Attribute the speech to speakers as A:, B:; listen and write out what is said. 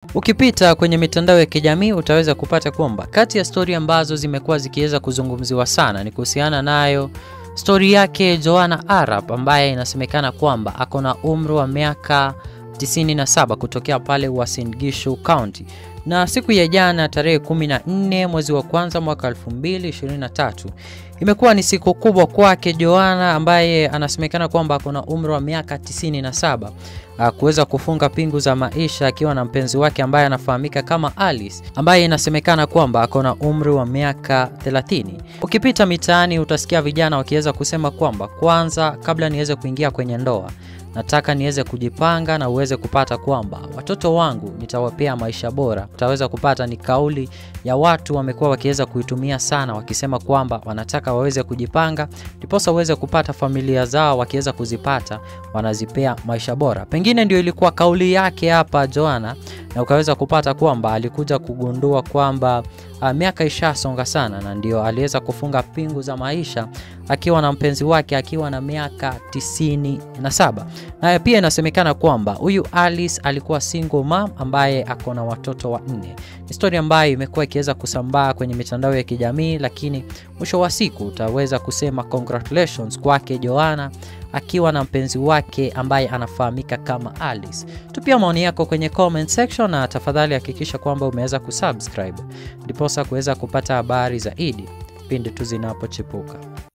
A: Ukipita kwenye mitandao ya kijamii utaweza kupata kwamba kati ya stori ambazo zimekuwa zikiweza kuzungumziwa sana ni kuhusiana nayo stori yake Joanna Arap ambaye inasemekana kwamba ako na umri wa miaka 97 kutokea pale Uasin Gishu County na siku ya jana tarehe 14 mwezi wa kwanza mwaka 2023 imekuwa ni siku kubwa kwake Joanna ambaye anasemekana kwamba ako na umri wa miaka 97 kuweza kufunga pingu za maisha akiwa na mpenzi wake ambaye anafahamika kama Alice ambaye inasemekana kwamba ako na umri wa miaka 30. Ukipita mitaani utasikia vijana wakiweza kusema kwamba kwanza, kabla niweze kuingia kwenye ndoa nataka niweze kujipanga na uweze kupata kwamba watoto wangu nitawapea maisha bora. Utaweza kupata ni kauli ya watu wamekuwa wakiweza kuitumia sana, wakisema kwamba wanataka waweze kujipanga ndiposa waweze kupata familia zao, wakiweza kuzipata wanazipea maisha bora. Pengine ndio ilikuwa kauli yake hapa Joanna, na ukaweza kupata kwamba alikuja kugundua kwamba uh, miaka ishasonga sana, na ndio aliweza kufunga pingu za maisha akiwa na mpenzi wake akiwa na miaka tisini na saba. Na pia inasemekana kwamba huyu Alice alikuwa single mom ambaye ako na watoto wanne. Ni stori ambayo imekuwa ikiweza kusambaa kwenye mitandao ya kijamii, lakini mwisho wa siku utaweza kusema congratulations kwake Joanna akiwa na mpenzi wake ambaye anafahamika kama Alice. Tupia maoni yako kwenye comment section, na tafadhali hakikisha kwamba umeweza kusubscribe ndiposa kuweza kupata habari zaidi pindi tu zinapochipuka.